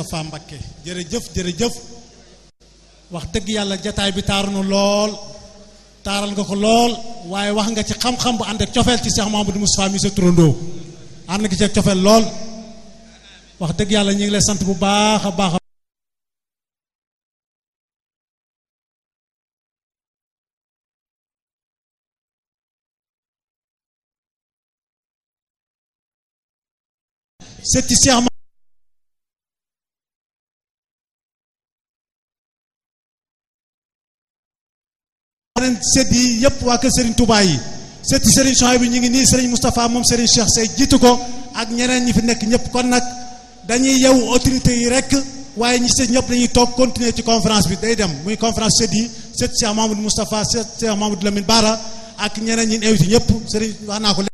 Moustapha Mbakke jërëjëf jërëjëf wax dëgg yàlla jataay bi taaru na lool taaral nga ko lool waaye wax nga ci xam-xam bu ànd ak cofeel ci Cheikh Mamadou Moustapha mi sa turandoo ànd nga ci ak cofeel lool wax dëgg yàlla ñu ngi lay sant bu baax a baax setti Cheikh yeneen set yi yëpp waa kër Serigne Touba yi setti Serigne Souhaïbou bi ñu ngi nii Serigne Moustapha moom Serigne Cheikh Sey jiitu ko ak ñeneen ñi fi nekk ñëpp kon nag dañuy yew autorité yi rek waaye ñi si ñëpp dañuy toog continuer ci conférence bi day dem muy conférence set yi set Cheikh Mamadou Moustapha set Cheikh Mamadou Lamine Bara ak ñeneen ñi invité ñëpp Serigne wax naa ko